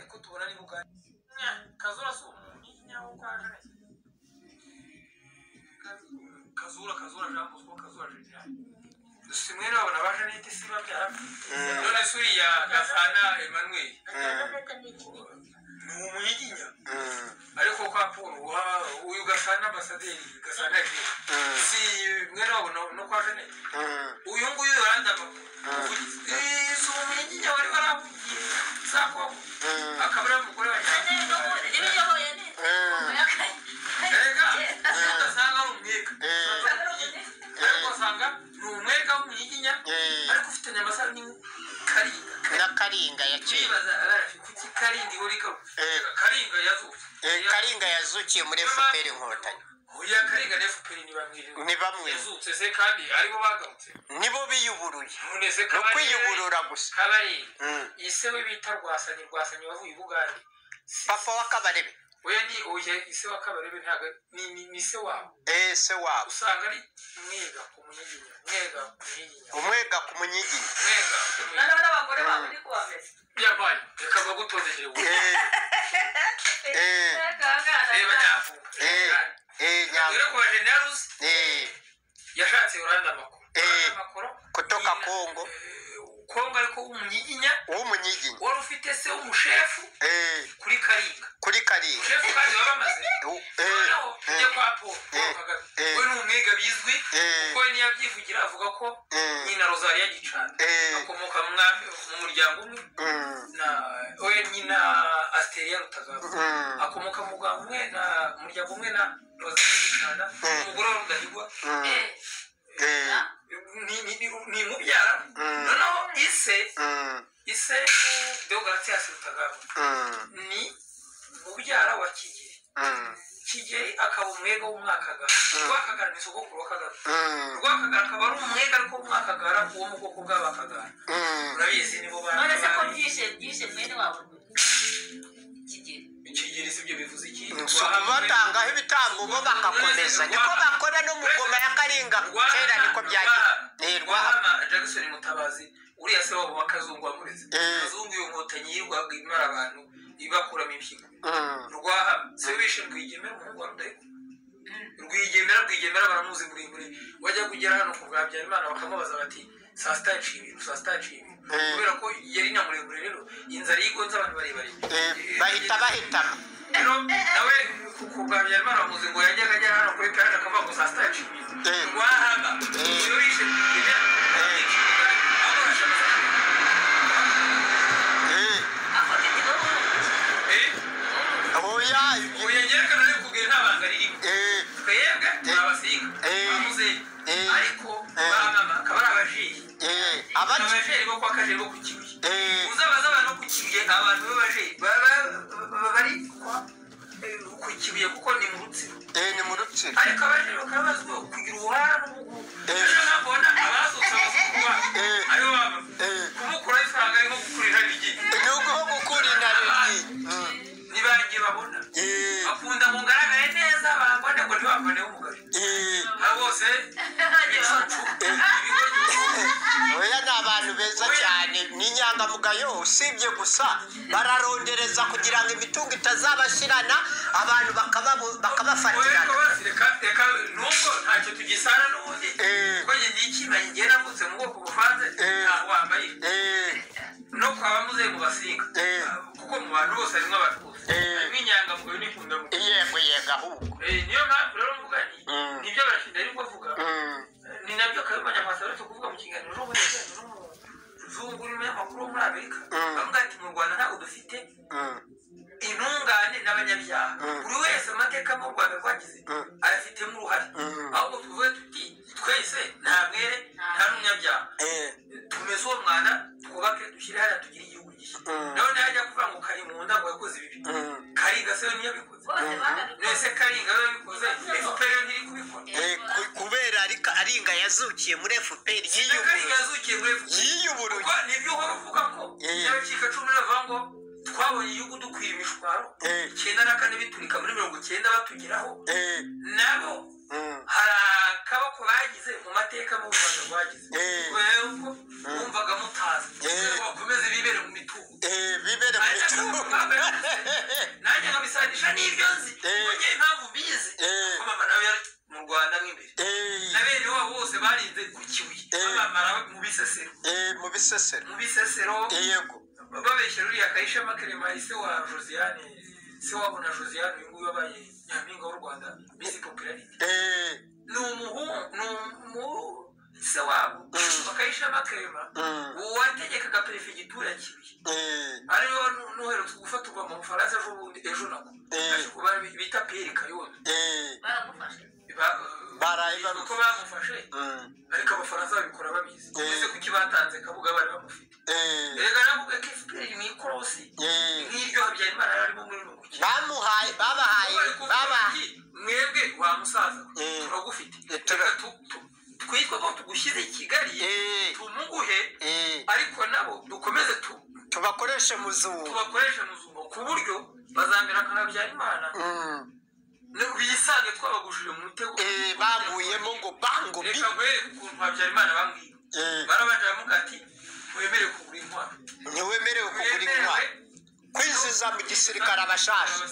ko tubona ari bugari kazura si umuntu nyawe uko aje kazura kazura jean bosco kazura general simwe n'abana baje n'iti si babyara none se uriya gafana emmanuel ni umunyiginya ariko kwa paul wa- uyu gasana ambasaderi gasana jean si mwene wabo no- no kwa jeanette uyu nguyu yarandi amakuru si umunyiginya wari waravugiye sakoko akaba ari umugore wa cyane erega udasanga ari umwega ariko usanga ni umwega w'umunyiginya ariko ufitanye amasaro n'ikaringa n'akaringa ya kera kwibaza arafi kuki karinga ihora ikabu karinga yazutse Eh, karinga yazukiye muri efuperi inkotanyi oya karinga na fpr ntibamwiriwe ntibamwe yazutse se kandi aribo bagarutse nibo biyuburuye none se ni kabarebe ukwiyuburura gusa kabarebe Mm. iyi se we bita rwasanyi rwasanyi wavuye i bugande Si- papa w'akabarebe oya ni oya ise wa kabarebe ntabwo ni- ni ni se wabo Eh, se wabo usanga ari umwega ku munyiginya umwega ku munyiginya umwega ku munyiginya umwega ku munyiginya yabaye reka bagutondekere ubu Eh, eh, reba nyavuga eh, eh, dore nyam- ko jenerose eh, yashatse uranda amakuru Eh. Uranda amakuru kutoka kongo Eh, kongo ariko w'umunyiginya w'umunyiginya wari ufite se w'umushefu Eh, kuri karinga kuri karinga shefu kandi baba bamaze Eh, eh, noneho tujye kwa paul Paul Kagame Eh. we ni umwega bizwi Eh. kuko we niyabyivugira avuga ko eh, nyina rozariya gicana Eh. akomoka mu mwami mu muryango umwe mm, na we nyina asteriya rutagara mm, akomoka mu rwanda umwe na mu muryango umwe na rozariya gicana Eh. umugore wa rudahigwa mm, eh, ni- ni- ni- ni umubyara Mm. noneho ise mm, ise deogaratias rutagara mm, ni mubyara wa kigeri mm, kigeri akaba umwega w'umwakagara rwakagara ni sogokuru w'akagara mm, rwakagara akaba ari umwega ariko w'umwakagara uwo mu bwoko bw'abakagara mm. urabizi nibo bana kigeri si ibyo bivuze iki So, batangaho ibitambo bo bagakomeza niko bakora no mu ngoma ya karinga kera niko byagiye Eh, rwa- rwahama jackson mutabazi uriya se wabo wakazungu wamureze Eh. kazungu iyo nkotanyi yirwaga imara abantu ibakuramo impyiko mm, rwahama se bishe rwigemera umuhungu wa rudahigwa rwigemera rwigemera baramuzi muremure wajya kugera hano ku bwa habyarimana bakamubaza bati saa sita yaciye ibintu saa sita yaciye ibintu Eh. kubera ko yari na muremure rero inzara yigonze abantu barebare eh, bahita bahitana rero nawe ku- ku bwa habyarimana baramuzi ngo yajyaga ajya hano kuri peraje akavuga ngo saa sita yaciye ibintu Eh. rwahama Eh. iyo bishe rwigemera yaciye ibintu aho barashaka Eh, eh oya ubu yerekana rero kubwira nta banga ririmo eh, twebwe turi abasinga Eh. bamuze Eh. ariko Eh. banama akaba ari abajeyi eh, abaki- abajeri bo kwa kajeri bo ku kibuye eh, uzabaza abantu bo ku kibuye abantu b'abajeri ba- ba- ba- bari kwa eh, ku kibuye kuko ni mu rutsiro eh, ni mu rutsiro ariko abajeri bakaba bazwiho kugira ubuhara n'ubugugu Eh. ejo ntabwo ubona abazutse abazungu Eh. aribo baba Eh. kumukuraho ifaranga ari nko gukurira rigiye igihugu ho gukura inda ni banjye babona Eh, bakunda ngo ngaragare neza bambone ngo ntibamboneho umugore eh, na bose ibicucu ibigonyi oya ni abantu beza cyane ni inyangamugayo usibye gusa bararondereza kugira ngo imitungo itazabashirana abantu bakaba- Oya, bakabafatirana rwose, reka- reka, nubwo ntacyo tugisana n'ubundi Eh. kuko njye ngiye ikimanyi njye navutse mu bwoko buvanze Eh. ntabwo wambarira Eh, no kwa bamuze mu basinga Eh. kuko mu bantu bose harimo abatutsi Eh. harimo inyangamugayo n'inkundamugayo yego yego ahubwo Eh, niyo mpamvu rero mvuga nti Mm. nibyo barashinda ariko avuga Mm, ni nabyo kayumba nyamwasa uretse kuvuga mu kiganiro n'umunyamakuru n'umuzungu n'umunyamakuru wo muri amerika Mm. bavuga ati mu rwanda ntabwo dufite mm, intungane n'abanyabyaha Mm. buri wese amateka mu rwanda rwagize Mm. ayafitemo uruhare Mm. ahubwo tuvuge tuti twese nta mwere nta n'umunyabyaha eh, tumeze uwo mwana twubake dushyire hariya tugire igihugu gishya Mm. nawe ntajya kuvuga ngo kari mu nda ngo yakoze ibibi Mm. karinga se we niyo abikoze nese karinga we yabikoze efuperi yo ntiri kubikora eh, ku- kubera ariko aringa yazukiye muri efuperi na karinga yiyuburuye yazukiye muri efuperi yiyuburuye kuko nibyo uhora uvuga ko Eh. n'abacika cumi bava ngo twabonye igihugu dukwira imishwaro Eh. icyenda na kane biturika muri mirongo icyenda batugeraho Eh, nabo mm, hari akaboko bagize mu mateka mu rwanda rwagize Eh. kubera ko bumvaga mutazi Eh. bakomeze bibere mu mitungo eh, bibere mu ariko mitungo bambaye nanjye nkabisanisha n'ibyo nzi Eh. kuko njye impamvu mbizi Eh. ko mama nawe yari mu rwanda mw'imbere na bene wabo bose barinze ku kibuye Eh. babamara mu bisesero mu bisesero mu bisesero yego babeshya ruriya kayishema keremayi se wa josiane se wabo na josiane uyu nguyu wabaye nyampinga w'u rwanda misi popularite Eh, ni umuhungu ni umu se wabo bakayishama kerema Mm. uwategekaga perefegitura ya kibuye eh, ariwe wari nuherutse gufatirwa mu bufaransa ejo bundi ejo nako Eh. aje kuba bita piyeri kayondo eh, baramufashe Ba- Baraye bamufashe. uko bamufashe mm, ariko abafaransa babikora babizi Eh. uretse kuki batanze kabuga bari bamufite eh, erega navuga ko efuperi mu ikorosi eh. nk'iryo habyarimana yarimo muri uno mukino bamuhaye babahaye bari kuvuga baba bati, mwebwe wa musaza we, Eh. turagufite Eh, reka tu- tu- twitwe ko tugushyize i kigali Eh, tumuguhe eh, ariko nabo dukomeze tu- tubakoreshe muzungu tubakoreshe muzungu ku buryo bazamera nka habyarimana Mm, ni- bisange twabagujije mu mutego eh, baguyemo ngo bango bi reka nkwereke ukuntu habyarimana bamwiba Eh, barabanje baramuga ati mwemere kugura intwaro ntiwemerewe kugura intwaro kwinjiza mu gisirikare abashasha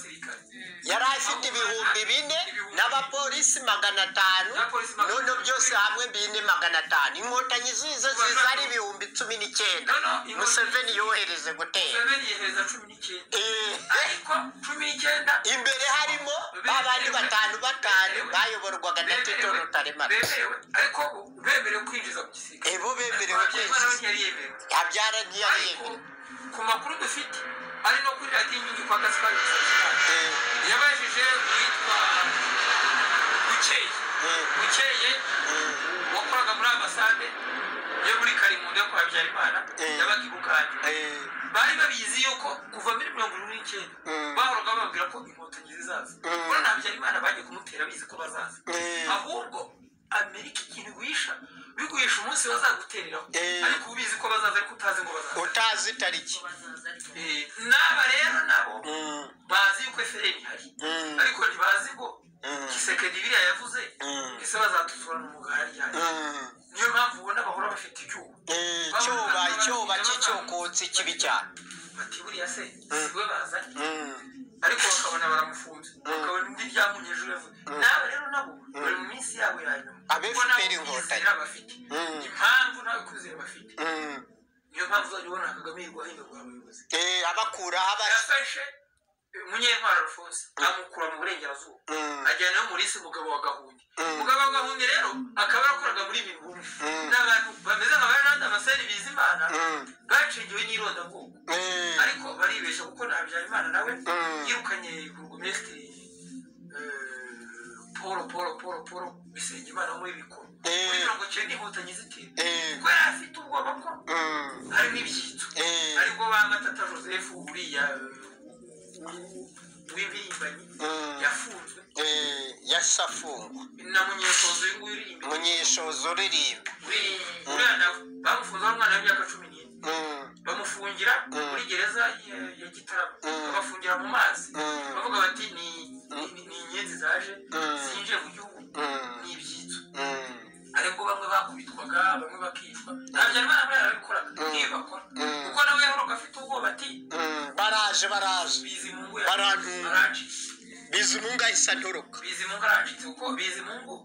yari afite ibihumbi bine n'abapolisi magana atanu none byose hamwe bine magana atanu inkotanyi zize ziza ari ibihumbi cumi n'icyenda museveni yohereje gutera museveni yehereza cumi n'icyenda Eh, ariko cumi n'icyenda imbere harimo babandi batanu batanu bayoborwaga na tito bemerewe rutaremara bemerewe ariko ubu bemerewe kwinjiza mu gisirikare ebo bemerewe habyarimana we kwinjiza ntiyari yemerewe habyara ntiyari ariko yemerewe ku makuru dufite ari no kuri radiyo inkingi kwa gaspari Nsabimana, Eh, yabajije uwitwa bukeye eh, bukeye eh, wakoraga muri ambasade yo muri karimundo yo kwa habyarimana Eh. yabaga i bugande eh, bari babizi yuko kuva muri mirongo irindwi n'icyenda Mm. bahoraga bababwira ko inkotanyi zizaza Mm. kuko nta habyarimana bagiye kumutera bizi ko bazaza Mm. ahubwo amerika ikintu iguhisha biguhisha umunsi bazagutereraho Eh. ariko ubizi ko bazaza ariko utazi ngo bazaza utazi itariki bazaza ariko Eh, n'aba rero nabo Mm, bazi yuko efuperi ihari Mm. ariko ntibazi ko Mm. kisekedi biriya yavuze Mm. ese bazadutura n'umugara ryari mm, niyo mpamvu ubona bahora bafite icyuho eh, icyuba icyuba cy'icyokotsi kibi cyane bati buriya se si we bazanye Mm, ariko bakabona baramufunze bakabona indi byamunye ejo yavuze n'aba rero nabo bari mu minsi yabo ya nyuma Abe Kuko nabo FPR inkotanyi. kwizera bafite Mm. impamvu nawe kwizera bafite mm, niyo mpamvu uzajya ubona kagame yirwaye ingabo abayobozi eh, abakuraho abashyira yafashe munyentwara alphonse amukura mu burengerazuba Mm. ajyana no muri se umugabo wa gahunde Mm. umugabo wa gahunde rero akaba yarakoraga muri mingume Mm. ni abantu bameze nka baranda amaseri bizimana Mm. bacengewe n'irondabwoko Eh, ariko baribeshya kuko na habyarimana nawe Mm. yirukanye burugumesitiri paul paul paul paul bisenge imana wo muri bikoro Eh. muri mirongo cyenda inkotanyi zitera eh, kuko yari afite ubwoba ko mm, harimo ibyitso Eh. ariko ba matata joseph uriya w'impirimbanyi Mm. yafunzwe eh, yasafungwa na munyesozo uyu nguyu uri imbere munyeshoza uririmba uriya nawe bamufunze ari umwana w'imyaka cumi n'ine Mm, bamufungira muri gereza ya- ya gitarama Mm. babafungira mu mazi Mm. bavuga bati ni ni- ni inyenzi zaje Mm. zinjiye mu gihugu mm, ni ibyitso mm, ariko bamwe bakubitwaga bamwe bakicwa nta byarwana muri arabikoraga niyo bakora Mm. kuko nawe yahoraga afite ubwoba ati mm, baraje baraje bizimungu Barantunga. aracitse bizimungu ahise antoroka bizimungu aracitse kuko bizimungu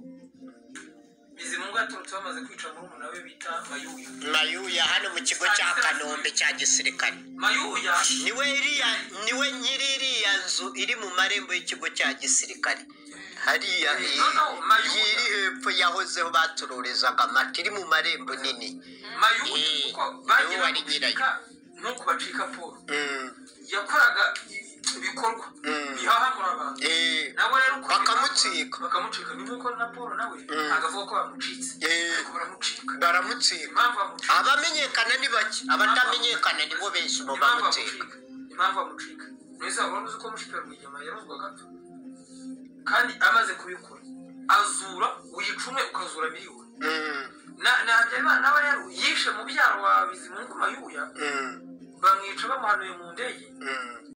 bizimungu yaturutse bamaze kwica murumuna we bita mayuya mayuya hano mu kigo cya kanombe cya gisirikare mayuya niwe iriya niwe nyiri iriya nzu iri mu marembo y'ikigo cya gisirikare hariya iyi iyi iri hepfo yahozeho baturorezaga amata iri mu marembo nini mayuya Eh, kuko bagiye niwe wari nyirayo. bamubika nk'uko bacika paul Mm, yakoraga ibikorwa Mm. bihahamura abantu eh, nawe rero uko Bakamucika. bakamucika ni nk'uko na paul nawe Mm. ntabwo avuga ko bamucitse Eh. ariko baramucika baramutsika impamvu bamucika abamenyekana ni bake abatamenyekana nibo benshi mu impamvu bamutsika bamucika impamvu bamucika mwese wabona uzi ko mushipera rwigema yarozwaga kandi amaze kubikora azura wicume ukazura miliyoni Mm, na na Habyarimana nawe rero yishe mubyara wa bizimungu mayuya mm, bamwica bamuhanuye mu ndege mm,